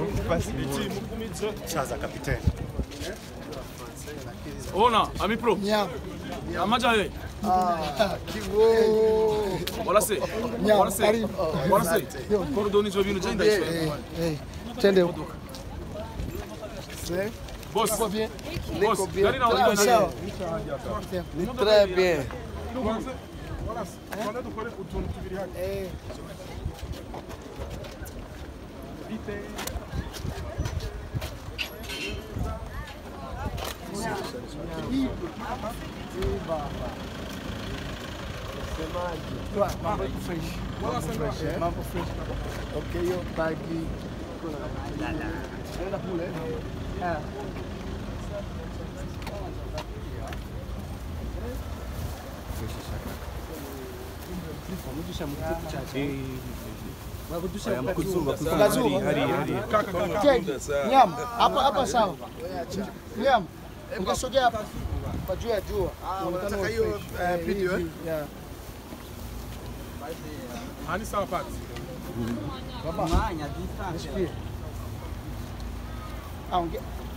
Chaza kapiteni. Ona, ami pro. Amaja ye. Wala se. Wala se. Wala se. Kordoni zo vino jenda iso. Twende Boss. bien. Boss, gari na wala Sawa. Très bien. Mambo iko fresh. Mambo fresh. Okay, hiyo bagi Nenda kule. Ah. Nyam, hapa hapa sawa. Nyam, ungesogea hapa kwa juu ya jua. Unataka hiyo eh, video eh? Yeah. Ani sawa pati. Nisikie. Ah, unge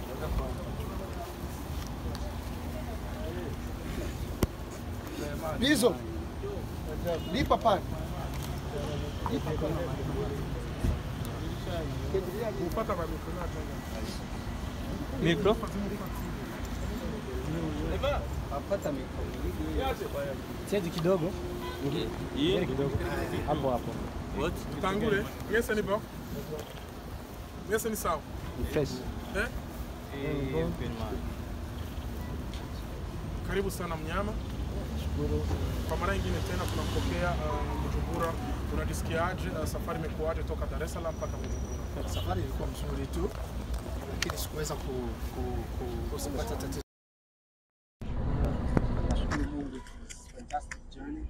Bizo. Lipa pale. Lipa pale. Mikro. Chezi kidogo. Chezi kidogo. Hapo hapo. Tangule. Ngese ni bo. Ngese ni sawa. Ni fresh. Eh? Karibu sana mnyama. Kwa mara nyingine tena tunampokea uh, Bujumbura. Unajisikiaje? Uh, safari imekuwaje toka Dar es Salaam mpaka Bujumbura? Safari ilikuwa mzuri tu, lakini sikuweza ku, ku, ku, kupata tatizo. Nashukuru Mungu, it was a fantastic journey.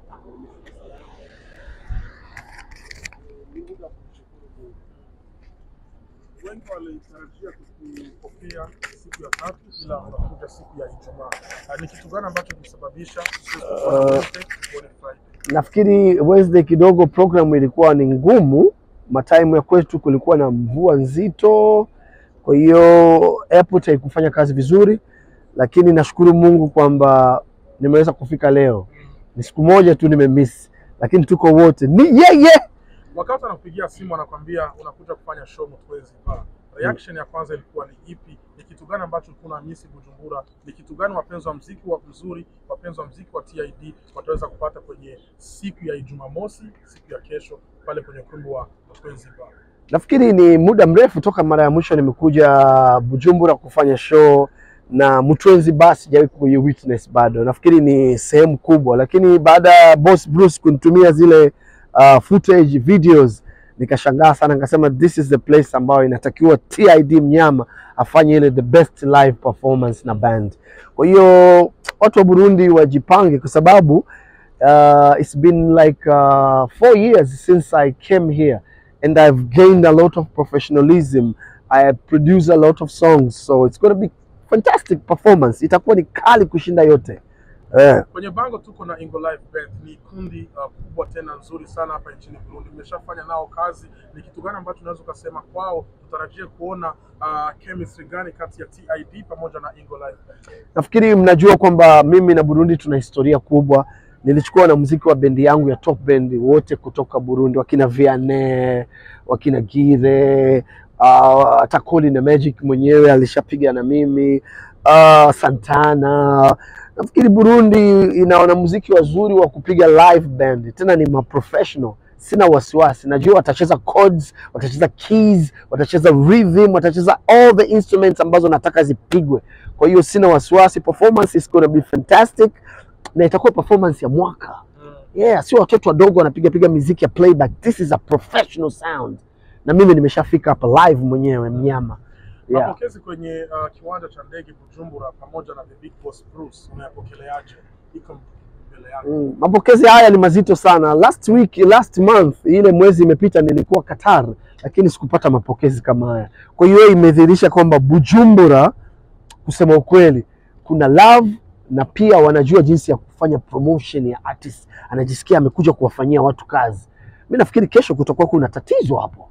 Wengi walitarajia kukupokea siku ya tatu, ila unakuja siku ya Ijumaa. Uh, ni kitu gani ambacho kilisababisha usiweze kuwa na wote uone Friday? Nafikiri Wednesday kidogo program ilikuwa ni ngumu, mataimu ya kwetu kulikuwa na mvua nzito, kwa hiyo airport haikufanya kazi vizuri, lakini nashukuru Mungu kwamba nimeweza kufika leo. Ni siku moja tu nimemiss, lakini tuko wote ni yeye Wakati anakupigia simu anakwambia unakuja kufanya show Mtwezi Bar, reaction ya kwanza ilikuwa ni ipi? Ni kitu gani ambacho ulikuwa unamisi Bujumbura? Ni kitu gani wapenzi wa mziki wa mzuri, wapenzi wa mziki wa TID wataweza kupata kwenye siku ya Ijumamosi, siku ya kesho pale kwenye ukumbi wa Mtwezi Bar? Nafikiri ni muda mrefu toka mara ya mwisho nimekuja Bujumbura kufanya show na Mtwenzi basi sijawahi kuye witness bado. Nafikiri ni sehemu kubwa, lakini baada ya Boss Bruce kunitumia zile uh, footage videos nikashangaa sana, nikasema this is the place ambayo inatakiwa TID Mnyama afanye ile the best live performance na band. Kwa hiyo watu wa Burundi wajipange kwa sababu uh, it's been like uh, four years since I came here and I've gained a lot of professionalism. I produce a lot of songs, so it's going to be fantastic performance. Itakuwa ni kali kushinda yote eh. Kwenye bango tuko na Ingo Live Band, ni kundi uh, kubwa tena nzuri sana hapa nchini Burundi. Mmeshafanya nao kazi, ni kitu gani ambacho unaweza ukasema kwao tutarajie kuona uh, chemistry gani kati ya TID pamoja na Ingo Live Band? Nafikiri mnajua kwamba mimi na Burundi tuna historia kubwa. Nilichukua na muziki wa bendi yangu ya top band wote kutoka Burundi, wakina Vianney, wakina Gire, uh, hata Koli na Magic mwenyewe alishapiga na mimi uh, Santana. Nafikiri Burundi ina wanamuziki wazuri wa kupiga live band, tena ni maprofessional. Sina wasiwasi, najua watacheza chords, watacheza keys, watacheza rhythm, watacheza all the instruments ambazo nataka zipigwe. Kwa hiyo sina wasiwasi, performance is gonna be fantastic na itakuwa performance ya mwaka. Yeah, sio watoto wadogo wanapiga piga miziki ya playback. This is a professional sound, na mimi nimeshafika hapa live mwenyewe mnyama. Yeah. Mapokezi kwenye uh, kiwanja cha ndege Bujumbura pamoja na the big boss Bruce, unayapokeleaje? Iko mbele yako. Mm, mapokezi haya ni mazito sana. Last week, last month, ile mwezi imepita nilikuwa Qatar, lakini sikupata mapokezi kama haya. Kwa hiyo imedhihirisha kwamba Bujumbura, kusema ukweli, kuna love na pia wanajua jinsi ya kufanya promotion ya artist, anajisikia amekuja kuwafanyia watu kazi. Mi nafikiri kesho kutakuwa kuna tatizo hapo,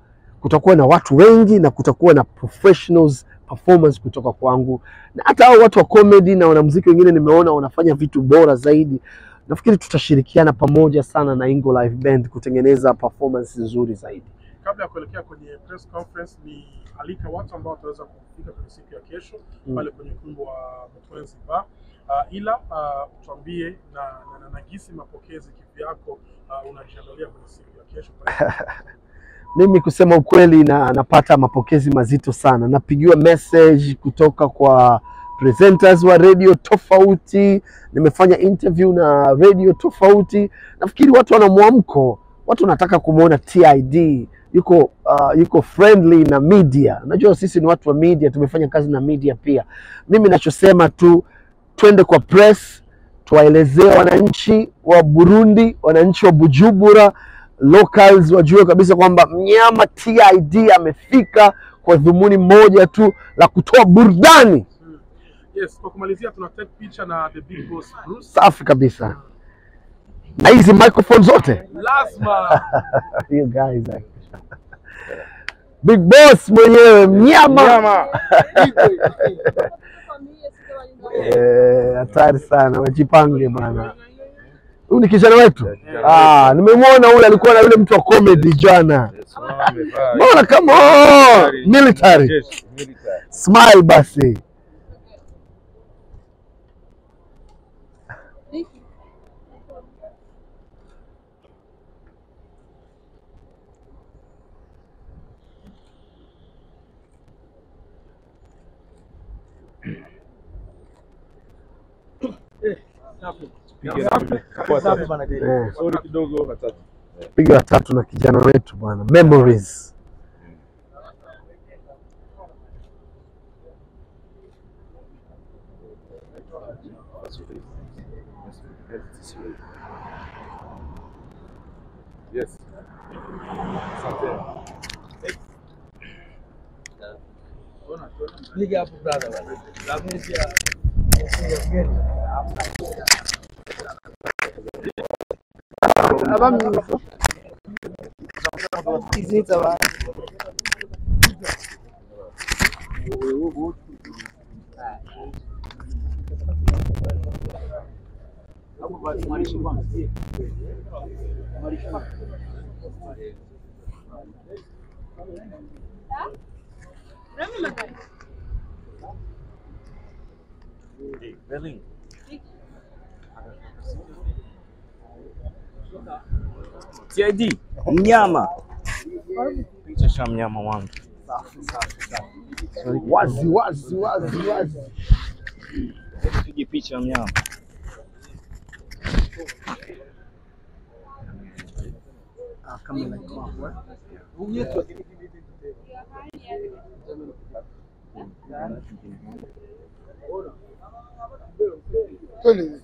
kutakuwa na watu wengi na kutakuwa na professionals performance kutoka kwangu, na hata hao watu wa comedy na wanamuziki wengine nimeona wanafanya vitu bora zaidi. Nafikiri tutashirikiana pamoja sana na Ingo Live Band kutengeneza performance nzuri zaidi. Kabla ya kuelekea kwenye press conference, ni alika watu ambao wataweza kufika kwenye siku ya kesho Mm. pale kwenye ukumbi wa Mtwenzi Bar. Uh, ila uh, tuambie na, na, na, na gisi mapokezi kivyako uh, unajiandalia kwenye siku ya kesho pale. Mimi kusema ukweli na napata mapokezi mazito sana. Napigiwa message kutoka kwa presenters wa radio tofauti, nimefanya interview na radio tofauti. Nafikiri watu wana mwamko, watu wanataka kumwona TID yuko uh, yuko friendly na media. Unajua sisi ni watu wa media, tumefanya kazi na media pia. Mimi nachosema tu twende kwa press, tuwaelezee wananchi wa Burundi, wananchi wa Bujumbura locals wajue kabisa kwamba mnyama TID amefika kwa dhumuni moja tu la kutoa burudani Yes, kwa kumalizia tuna take picha na the big boss Bruce. safi kabisa na hizi microphone zote Lazima you guys are... big boss mwenyewe mnyama Eh, hatari sana wajipange bana huyu ni kijana wetu ah, nimemwona huyu alikuwa na yule mtu wa comedy jana mbona kama oh, military smile basi eh, Sorry kidogo watatu. piga watatu na kijana wetu bwana memories Yes. TID mnyama picha cha mnyama wangu wazi wazi wazi wazi pige picha ya mnyama Twende.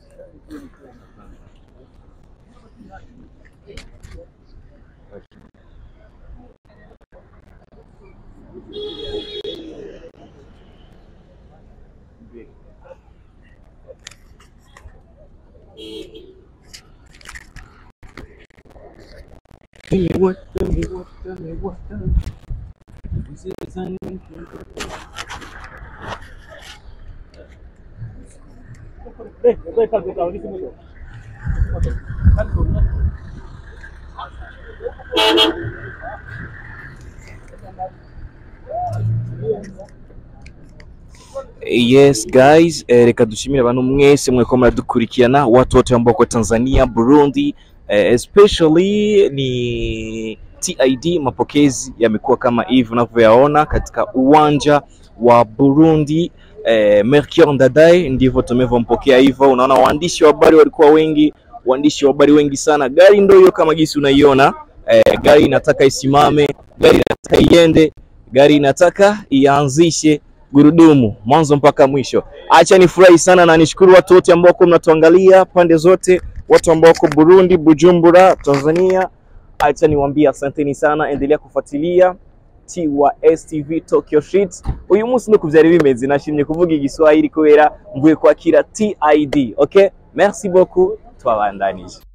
Yes guys, eh, reka dushimire abantu mwese mweko muradukurikirana watu wote ambao kwa Tanzania, Burundi, eh, especially ni TID. Mapokezi yamekuwa kama hivi unavyoyaona katika uwanja wa Burundi. Eh, Melchior Ndadaye ndivyo tumevyompokea hivyo. Unaona waandishi wa habari walikuwa wengi, waandishi wa habari wengi sana. Gari ndio hiyo kama jinsi unaiona. Eh, gari inataka isimame, gari inataka iende, gari inataka ianzishe gurudumu mwanzo mpaka mwisho. Acha nifurahi sana na nishukuru watu wote ambao wako mnatuangalia pande zote, watu ambao wako Burundi, Bujumbura, Tanzania. Acha niwaambie asanteni sana, endelea kufuatilia T wa STV Tokyo Street. Uyu munsi nuko vyari bimeze, nashimye kuvuga igiswahili kubera mvuye kwakira TID. Okay, merci beaucoup, twabandanije.